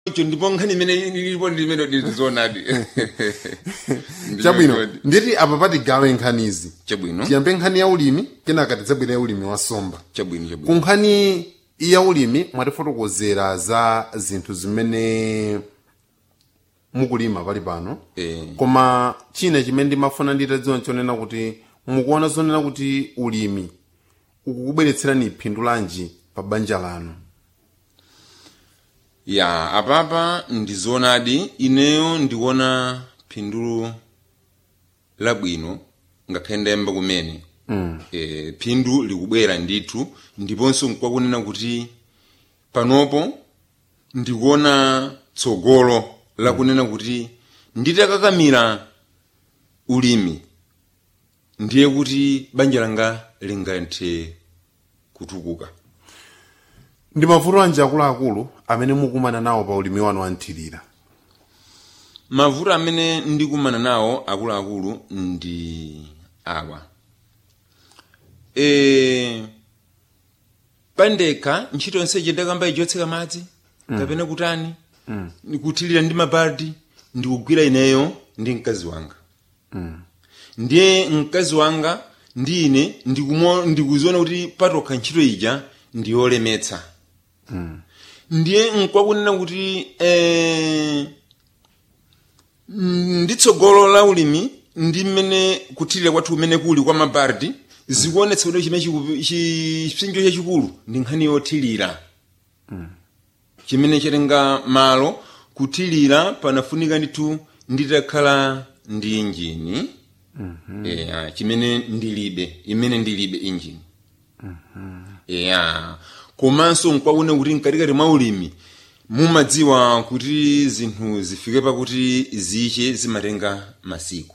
icho ndipo nkhani imene ilipo limene ndizoonadi chabwino nditi apa patigawe nkhanizi chabwino tiyambe nkhani ya ulimi kenaka tidzabwera ya ulimi wa somba chabwino ku chabwino nkhani ya ulimi mwatifotokozera za zinthu zimene mukulima pali pano Eh. koma china chimene ndimafuna nditadziwa nchonena kuti mukuona zonena kuti ulimi ukukubweretserani phindu lanji pa banja lanu ya apapa ndizoonadi ineyo ndikuona phindu labwino ngakhale ndayamba kumene mm. e, phindu likubwera ndithu ndiponso nkwakunena kuti panopo ndikuona tsogolo lakunena kuti nditakakamira ulimi ndiye kuti banja langa lingathe kutukuka ndi mavuto anji akuluakulu amene mukumana nawo pa ulimi wanu wanthirira mavuto amene ndikumana nawo akuluakulu ndi awa e, pandekha ntchito yonseyi ndakamba ichotseka madzi kapena kutani mm. kuthirira ndi mabaldi ndikugwira ineyo ndi mkazi wanga mm. ndiye mkazi wanga ndi ine ndikumo- ndikuziona kuti patokha ntchito ija ndiyolemetsa mm. ndiye nkwakunena kuti eh, ndi tsogolo la ulimi ndi mmene kuthirira kwathu kumene kuli kwa mabardi zikuonetsa kuti chimene chiku- chi- chipsinjo chachikulu ndi nkhani yothirira chimene chatenga malo kuthirira panafunika ndithu nditakhala ndi injini eya chimene ndilibe imene ndilibe injini eya komanso nkwakuona kuti mkatikati mwa ulimi mumadziwa kuti zinthu zifike pakuti ziche zimatenga masiku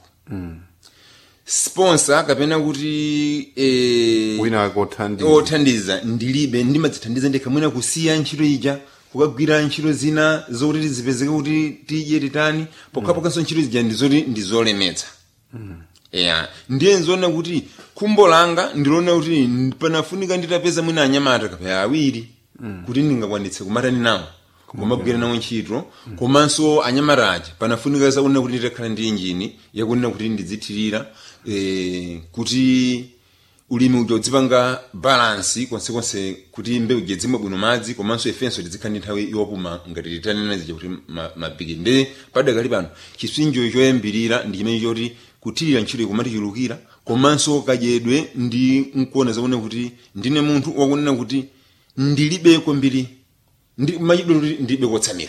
sponsor kapena kuti eh, wina wake othandiza othandiza ndilibe ndimadzithandiza ndekha mwina kusiya ntchito ija kukagwira ntchito zina zokuti zipezeke kuti tidye titani pokhapokhanso ntchito zija ndizoti ndizolemetsa ya ndiye nzoona kuti khumbo langa ndiloona kuti panafunika nditapeza mwina anyamata kapaya awiri kuti ndingakwanitse kumatani nawo kumagwira nawo ntchito komanso anyamata aja panafunika zakunena kuti nditakhala ndi injini yakunena kuti ndidzithirira eh, kuti ulimi uja udzipanga balansi konsekonse kuti mbewu ija dzimwe bwino madzi komanso ifenso tidzikhala ndi nthawi yopuma ngati titanena zija kuti ma- mabiki nde padakali pano chipsinjo choyambirira ndi chimene choti kuthirira ntchito ikumatichulukira komanso kadyedwe ndi nkuona zakuona kuti ndine munthu wakunena kuti ndilibe kwambiri ndi machidwe kuti ndilibe kotsamira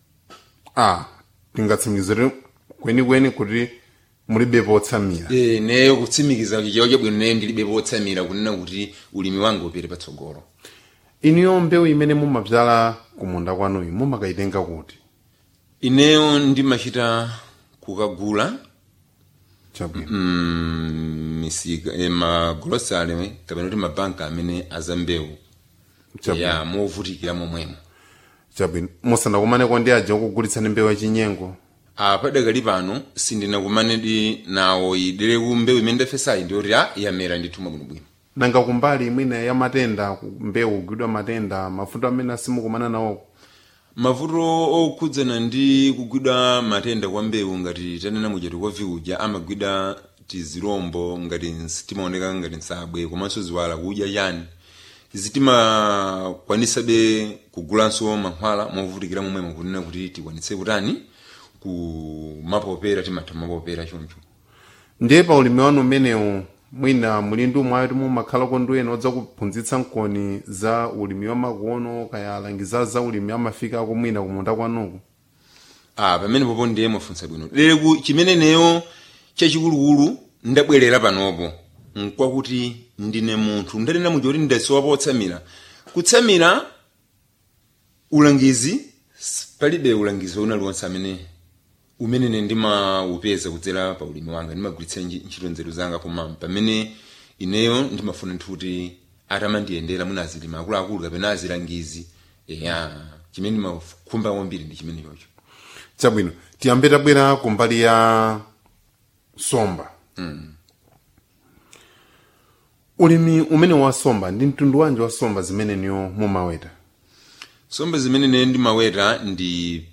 ah tingatsimikizire kwenikweni kuti mulibe potsamira e, neyo kutsimikiza chichewa chabwino neyo ndilibe potsamira kunena kuti ulimi wanga upite patsogolo iniyo mbewu imene mumabzala kumunda kwanuyu mumakayitenga kuti ineyo ndimachita kukagula chabwino mm, misika eh, magolosale kapena kuti mabanka amene azambewu chabwino ya movutikira momwemo chabwino musanakumaneko ndi aja okugulitsani mbewu yachinyengo apadakali pano sindinakumanedi nawo idere ku mbewu imene ndafesayi ndiyoti a yamera ndithuma bwinobwino nanga kumbali imwene ya matenda ku- mbewu kugwidwa matenda mavuto amene asimukumana nawo mavuto okhudzana ndi kugwidwa matenda kwa mbewu ngati tanena muchati kwa viuja amagwidwa tizirombo ngati timaoneka ngati nsabwe komanso ziwala kudya chani zitimakwanisabe kugulanso mankhwala movutikira momwemo kunena kuti tikwanitse kutani kumapopera timatha mapopera choncho ndiye pa ulimi wanu umenewu mwina mulindu mwayo ti mumakhalako ndi ena odzakuphunzitsa nkoni za ulimi wa makono kaya alangiza za ulimi amafikako mwina kumunda kwanuku ah pamene popo ndiye mwafunsa bwino lero ku chimene neyo chachikulukulu ndabwerera panopo nkwakuti ndine munthu ndanena muja kuti ndasowa potsamira kutsamira ulangizi s- palibe ulangizi wauna liwonse amene umene ne ndimaupeza kudzera pa ulimi wanga ndimagwiritsa nji- ntchito nzeru zanga koma pamene ineyo ndimafuna nthu kuti atamandiyendera mwina azilima akuluakulu kapena azilangizi eya chimene ndimakhumba kwambiri ndi chimene chocho chabwino tiyambe tabwera kumbali ya somba ulimi umene wa somba ndi mtundu wanji wa somba zimene niyo mumaweta sombe zimene ne ndimaweta ndi